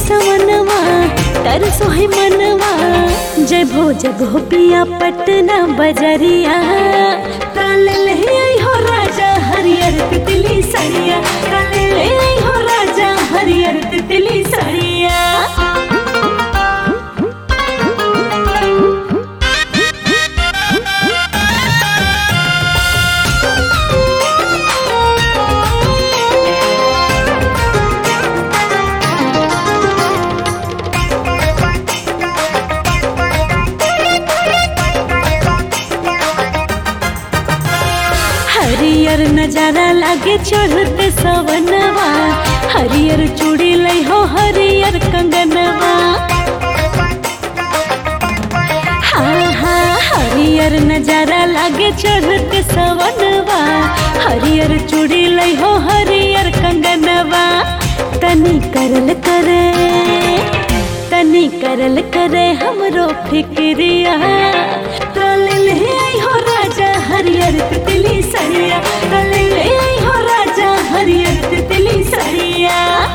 सवनवा तरसो है मनवा जय भो जब हो पिया पटना बजरिया काल ले आई हो राजा हरियर तितली सरिया काल ले आई हो राजा हरियर तितली सरिया हरियर नजारा लागे चढ़ते सवनवा हरियर चूड़ी लई हो हरियर कंगनवा हाँ हाँ हरियर नजारा लागे चढ़ते सवनवा हरियर चूड़ी लई हो हरियर कंगनवा तनी करल करे तनी करल करे हमरो फिक्रिया तल ले आई हो राजा हरियर तितली सरिया तल ले आई हो राजा हरियर तितली सरिया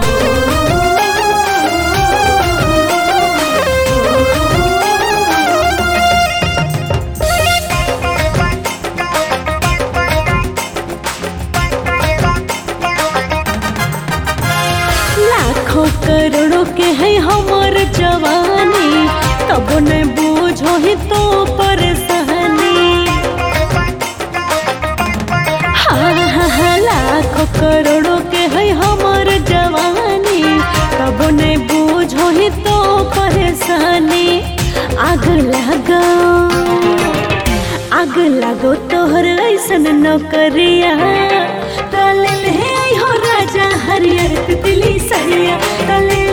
लाखों करोड़ों के है हमर जवानी तब न बूझो ही तो परेशानी हाँ हाँ हाँ लाखों करोड़ों के है हमर जवानी तब न बूझो ही तो परेशानी आग लगो आग लगो तोहर ऐसन नौकरिया तले ले आई हो राजा हरियर तितली सरिया तले